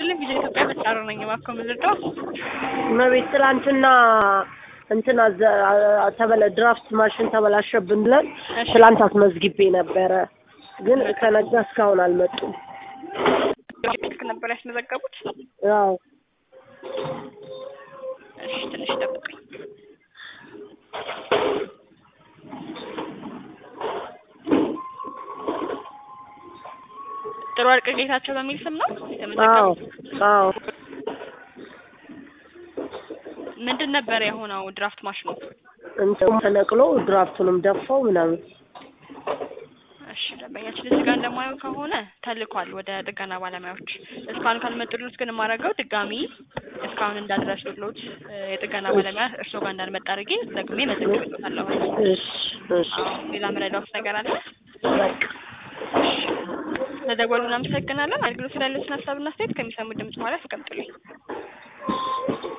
ይስጥልኝ ቪዥን ኢትዮጵያ በጣሩ ነኝ። እባክዎ ምንድነው? እመቤት ትላንትና እንትን አዘ- አ- ተበለ ድራፍት ማሽን ተበላሸብን ብለን እሺ። ትላንት አስመዝግቤ ነበረ፣ ግን ከነጋ እስካሁን አልመጡም። ስልክ ነበር ያስመዘገቡት? ያው እሺ ትንሽ ጠብቁኝ። ጥሩ ወርቅ ጌታቸው በሚል ስም ነው አዎ የተመዘገቡት? አዎ ምንድን ነበር የሆነው ድራፍት ማሽኑ? እንትኑ ተነቅሎ ድራፍቱንም ደፋው ምናምን። እሺ ደንበኛችን እዚህ ጋር እንደማየው ከሆነ ተልኳል ወደ ጥገና ባለሙያዎች። እስካሁን ካልመጡልዎት ግን የማደርገው ድጋሚ እስካሁን እንዳልደረሱልዎት እ፣ የጥገና ባለሙያ እርስዎ ጋር እንዳልመጣ አድርጌ ደግሜ መዘግብልዎታለሁ። እሺ እሺ አዎ ሌላ ምረዳዎት ነገር አለ? በቃ ለደወሉ እናመሰግናለን። አገልግሎት ላይ ያሉትን ሀሳብና አስተያየት ከሚሰሙት ድምጽ በኋላ ያስቀምጡልኝ።